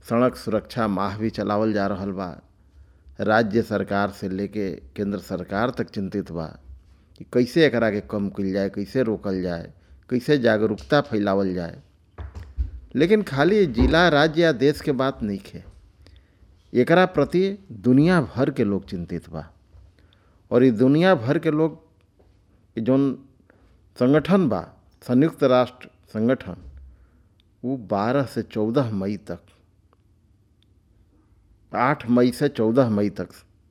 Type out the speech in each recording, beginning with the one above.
सड़क सुरक्षा माह भी चलावल जा रहल बा राज्य सरकार से लेके केंद्र सरकार तक चिंतित बा कि कैसे एकरा के कम कइल जाए कैसे रोकल जाए कैसे जागरूकता फैलावल जाए लेकिन खाली जिला राज्य या देश के बात नहीं है एकरा प्रति दुनिया भर के लोग चिंतित बा और ये दुनिया भर के लोग जौन संगठन बा संयुक्त राष्ट्र संगठन वो 12 से 14 मई तक 8 मई से 14 मई तक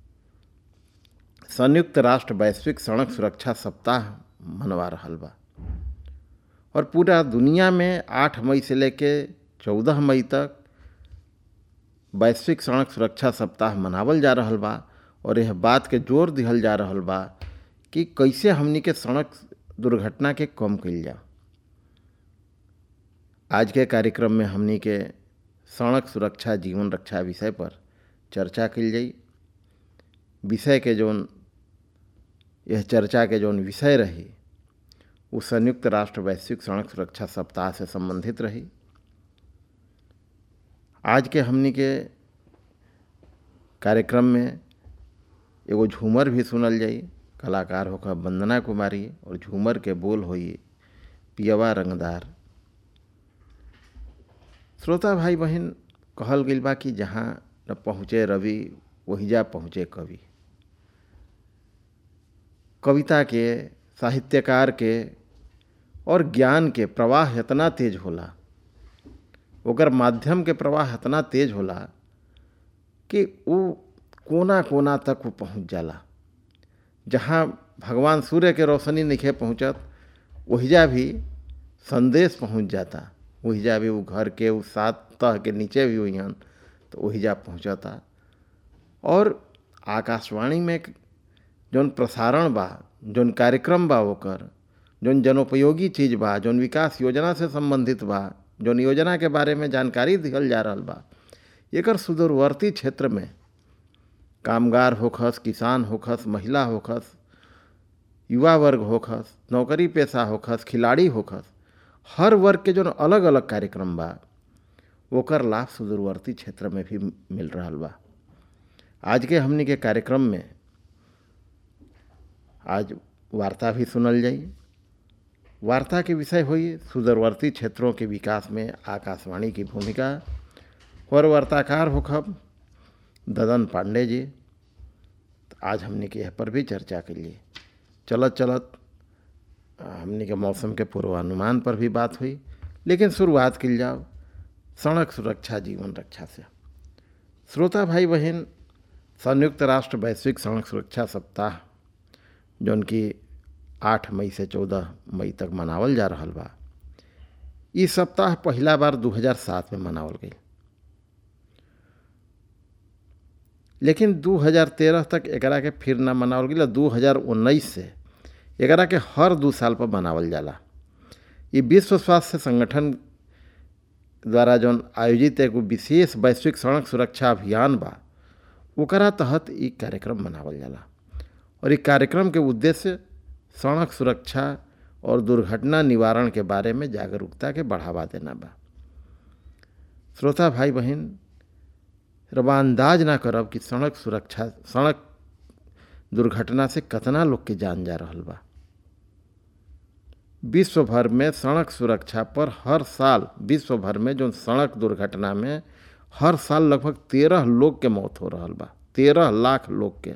संयुक्त राष्ट्र वैश्विक सड़क सुरक्षा सप्ताह मनवा रहल बा और पूरा दुनिया में 8 मई से लेके 14 मई तक वैश्विक सड़क सुरक्षा सप्ताह मनावल जा रहल बा और यह बात के जोर दिहल जा रहल बा कि कैसे हमनी के सड़क दुर्घटना के कम कइल जा आज के कार्यक्रम में हमनी के सड़क सुरक्षा जीवन रक्षा विषय पर चर्चा कइल जाई विषय के जौन यह चर्चा के जौन विषय रही वो संयुक्त राष्ट्र वैश्विक सड़क सुरक्षा सप्ताह से संबंधित रही आज के हमनी के कार्यक्रम में एगो झूमर भी सुनल जाई कलाकार होकर वंदना कुमारी और झूमर के बोल होई पियवा रंगदार श्रोता भाई बहन कहल गई बा कि जहाँ न पहुँचे रवि वहीजा पहुँचे कवि कविता के साहित्यकार के और ज्ञान के प्रवाह इतना तेज होला ओकर माध्यम के प्रवाह इतना तेज होला कि वो कोना कोना तक वो पहुँच जाला जहाँ भगवान सूर्य के रोशनी नहीं पहुँचत वहीजा भी संदेश पहुँच जाता वहीजा भी वो घर के उस सात तह के नीचे भी हुई तो वहीजा पहुँचता और आकाशवाणी में जौन प्रसारण बा जौन कार्यक्रम बा ओकर जौन जनोपयोगी चीज़ बा जौन विकास योजना से संबंधित बा जौन योजना के बारे में जानकारी दिहल जा रहा बा एकर सुदूरवर्ती क्षेत्र में कामगार होखस किसान होखस महिला होखस युवा वर्ग होखस नौकरी पेशा होखस खिलाड़ी होखस हर वर्ग के जो अलग अलग कार्यक्रम बा ओकर लाभ सुदूरवर्ती क्षेत्र में भी मिल रहा बा आज के हमनी के कार्यक्रम में आज वार्ता भी सुनल जाई वार्ता के विषय हुई सुदूरवर्ती क्षेत्रों के विकास में आकाशवाणी की भूमिका और वार्ताकार होखब ददन पांडे जी तो आज हमने के यह पर भी चर्चा के लिए चलत चलत हमने के मौसम के पूर्वानुमान पर भी बात हुई लेकिन शुरुआत की जाओ सड़क सुरक्षा जीवन रक्षा से श्रोता भाई बहन संयुक्त राष्ट्र वैश्विक सड़क सुरक्षा सप्ताह जौन की आठ मई से चौदह मई तक मनावल जा रहा बा ये सप्ताह पहला बार 2007 में मनावल गई लेकिन 2013 तक एकरा के फिर ना मनावल गई दू हज़ार उन्नीस से एकरा के हर दो साल पर मनावल जाला ये विश्व स्वास्थ्य संगठन द्वारा जौन आयोजित एगो विशेष वैश्विक सड़क सुरक्षा अभियान बा ओकरा तहत ये कार्यक्रम मनावल जाला और ये कार्यक्रम के उद्देश्य सड़क सुरक्षा और दुर्घटना निवारण के बारे में जागरूकता के बढ़ावा देना बा श्रोता भाई बहन रबा अंदाज ना करब कि सड़क सुरक्षा सड़क दुर्घटना से कतना लोग के जान जा रहा बा विश्व भर में सड़क सुरक्षा पर हर साल विश्व भर में जो सड़क दुर्घटना में हर साल लगभग तेरह लोग के मौत हो रहा बा तेरह लाख लोग के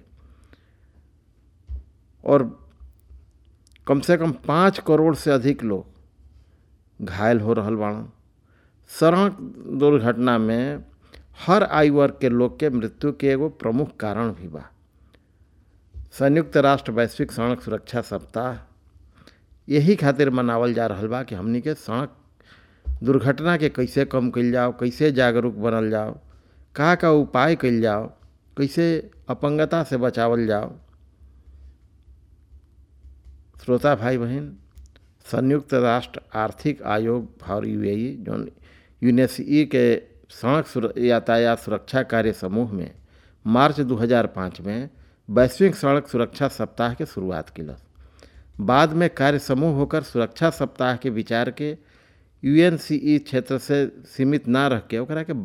और कम से कम पाँच करोड़ से अधिक लोग घायल हो रहा बाड़न सड़क दुर्घटना में हर आयु वर्ग के लोग के मृत्यु के एगो प्रमुख कारण भी बा संयुक्त राष्ट्र वैश्विक सड़क सुरक्षा सप्ताह यही खातिर मनावल जा रहा बा कि हमनी के सड़क दुर्घटना के कैसे कम कल जाओ कैसे जागरूक बनल जाओ का का उपाय कल जाओ कैसे अपंगता से बचावल जाओ श्रोता भाई बहन संयुक्त राष्ट्र आर्थिक आयोग और यू जो यूनेसी के सड़क यातायात सुरक्षा कार्य समूह में मार्च 2005 में वैश्विक सड़क सुरक्षा सप्ताह के शुरुआत किलस बाद में कार्य समूह होकर सुरक्षा सप्ताह के विचार के यूएनसीई क्षेत्र से सीमित ना रह के ओकरा के